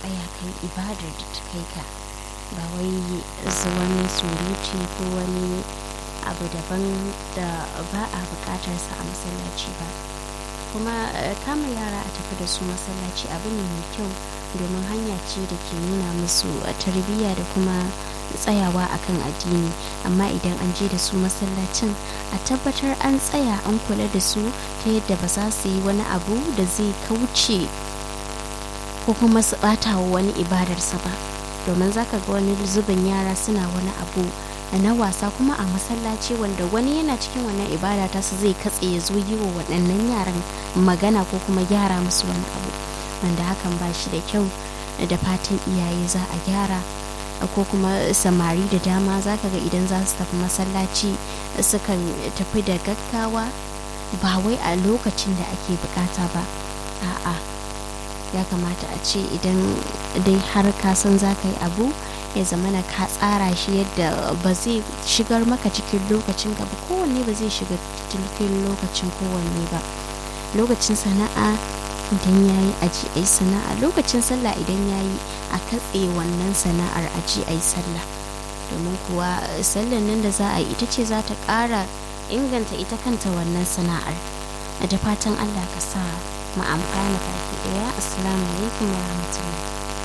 tsaya kai ibadar da ta kai ka ba wai wani surutu ko wani abu daban da ba a bukatar sa a masallaci ba kuma kama yara a tafi da su masallaci abu ne mai kyau domin hanya ce da ke nuna musu tarbiyya da kuma tsayawa akan addini amma idan an je da su masallacin a tabbatar an tsaya an kula da su ta yadda ba za su yi wani abu da zai kauce ko kuma su bata wa wani ibadarsa ba domin zaka ga wani zubin yara suna wani abu na wasa kuma a masallaci wanda wani yana cikin wannan ibada ta su zai katse ya zo yi wa waɗannan yaran magana ko kuma gyara musu wani abu wanda hakan ba shi da kyau da fatan iyaye za a gyara ko kuma samari da dama za ka ga idan za su tafi masallaci sukan tafi da gaggawa ba wai a lokacin da ake bukata ba a'a ya kamata a ce idan dai har ka san za ka yi abu ya zamana ka tsara shi yadda ba zai shigar maka cikin lokacin ka ba kowanne ba zai shiga cikin lokacin kowanne ba lokacin sana'a idan ya yi aji a yi sana'a lokacin sallah idan ya yi a katse wannan sana'ar aji a yi sallah domin kuwa sallan nan da za a yi ita ce za ta ƙara inganta ita kanta wannan sana'ar da fatan allah ka sa mu amfana baki ɗaya assalamu alaikum wa rahmatullah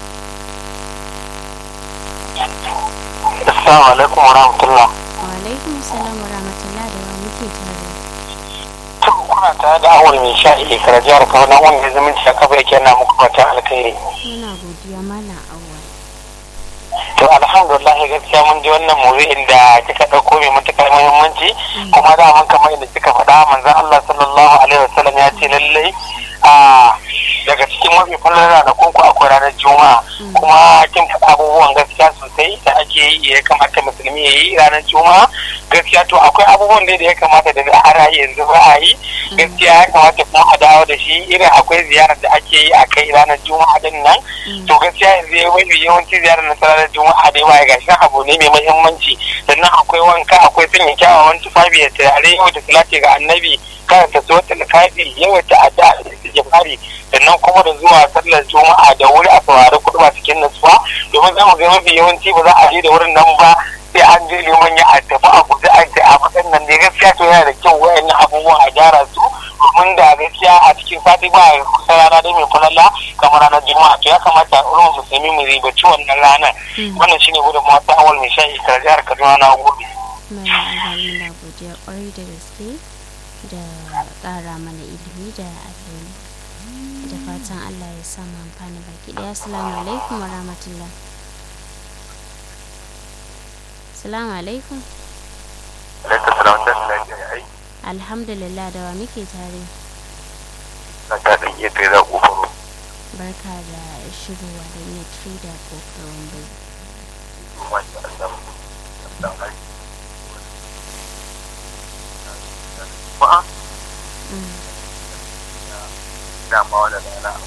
assalamu alaikum wa rahmatullah wa alaikum assalam wa rahmatullah da wa muke tare to kuna tare da awon mai sha ile kara jihar kano na wanda zumunci a kafa yake na muku fata alkhairi muna godiya mana awal to alhamdulillah gaskiya mun ji wannan mawuyin da kika ɗauko mai matuƙar muhimmanci kuma da mun kamar yadda kika faɗa manzon Allah sallallahu alaihi wasallam ya ce lallai a daga cikin mafi fallar ranakun ku akwai ranar juma'a kuma kin faɗa abubuwan gaskiya sosai da ake yi ya kamata musulmi ya yi ranar juma'a gaskiya to akwai abubuwan da ya kamata da har yanzu ba a yi gaskiya ya kamata kuma a dawo da shi irin akwai ziyarar da ake yi a kai ranar juma'a din nan to gaskiya yanzu ya wani yawanci ziyarar na ranar juma'a da yawa ga shi abu ne mai muhimmanci sannan akwai wanka akwai sanya kyawawan tufafi da turare yau da salati ga annabi karanta suwatul kafi yawaita addu'a da istighfari sannan kuma da zuwa sallar juma'a da wuri a saurari kudu ba cikin nutsuwa domin za mu ga mafi yawanci ba za a je da wurin nan ba sai an je liman ya a tafi a guji a ce a faɗin nan dai gaskiya to yana da kyau wayannan abubuwan a gyara su domin da gaskiya a cikin sati ba kusa rana dai mai falala kamar ranar juma'a to ya kamata ulumar musulmi mu ribaci wannan ranar wannan shine gudun mata awal mai shan ikar jihar kaduna na gobe. Mala Abali na godiya kwarai da gaske da ƙara mana ilimi da alheri da fatan Allah ya sa mu amfani baki ɗaya assalamu alaikum wa rahmatullah assalamu alaikum Alaikum salam da lafiya ai alhamdulillah da wa muke tare na ta dan iya kai za ku faro barka da shigowa da iya trader ko karon bai kuma shi Allah dan ai ba da ma wala da na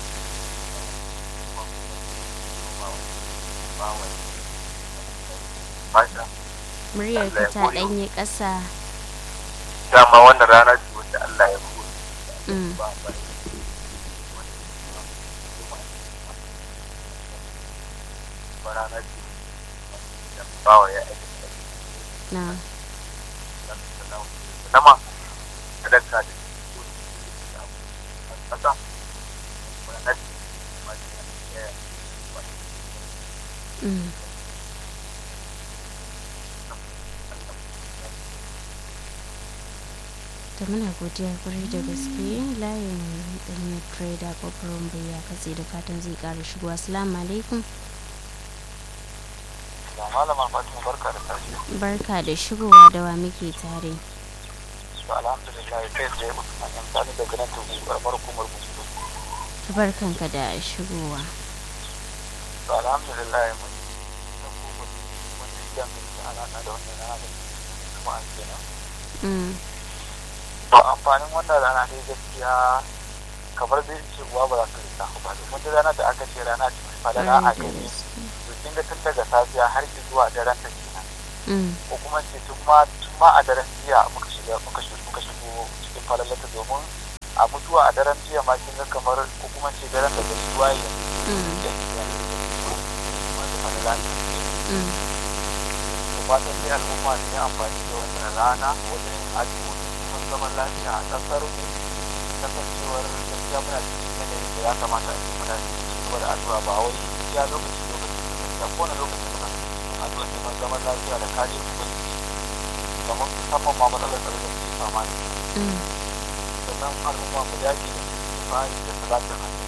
Masha, muryar ka ta ɗanye ƙasa dama wannan rana ce wanda Allah ya kore. Mm. Ba ba. Ba rana ce da bawa ya aiki na nama sadaka da kasa wannan mm. ta muna godiya kwarai da gaske layin ɗanyen trader ko karon bai ya katse da fatan zai ƙara shigo assalamu alaikum da malama Fatima barka da tashi barka da shigowa da wa muke tare to alhamdulillah kai tsaye Usman yan sani daga nan tugu karamar hukumar musu ta barkanka da shigowa to alhamdulillah mun da kuma mun yi dan da alaka da wannan rana da kuma an kenan mm. to amfanin wannan rana dai gaskiya kamar dai ce uwa ba za ta rika ba domin duk rana da aka ce rana ce mai falala a Kwarai da gare gaske. to kin ga tun daga safiya har zuwa daren ta kenan Mm. ko kuma ce tun ma tun ma a daren jiya muka shiga muka shigo muka shigo cikin falalata domin a mutuwa a daren jiya ma kin ga kamar ko kuma ce daren da gaisuwa ya Mm. yanzu Allah ya yi da fatan dai al'umma su yi amfani da wannan rana wajen addu'o'i neman zaman lafiya a ƙasar mu kasancewar gaskiya muna cikin yanayin da ya kamata a ce muna cikin gaba da addu'a ba wai iya lokaci lokaci da gaskiya ko na lokaci muna cikin addu'a neman zaman lafiya da kare ubangiji kamar musamman ma matsalar tsaro da muke fama da shi sannan al'umma mu dace da su fari da salatin